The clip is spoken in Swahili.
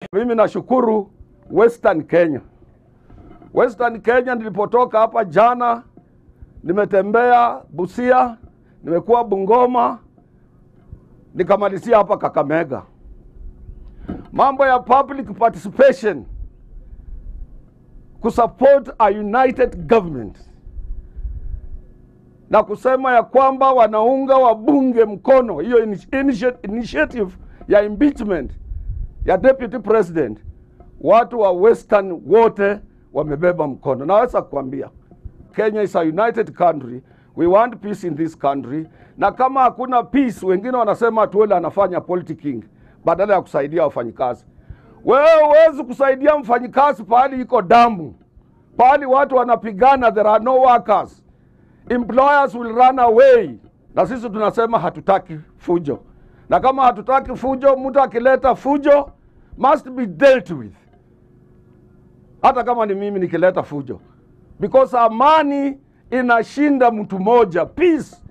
Mimi nashukuru Western Kenya. Western Kenya nilipotoka hapa jana, nimetembea Busia, nimekuwa Bungoma, nikamalizia hapa Kakamega. Mambo ya public participation kusupport a united government na kusema ya kwamba wanaunga wabunge mkono hiyo initi- initiative ya impeachment ya deputy president, watu wa Western wote wamebeba mkono. Naweza kuambia Kenya is a united country, we want peace in this country, na kama hakuna peace, wengine wanasema Atuoli anafanya politicking badala ya kusaidia wafanyikazi. Wewe huwezi kusaidia mfanyikazi pahali iko damu, pahali watu wanapigana, there are no workers employers will run away, na sisi tunasema hatutaki fujo, na kama hatutaki fujo, mtu akileta fujo must be dealt with, hata kama ni mimi nikileta fujo, because amani inashinda mtu moja, peace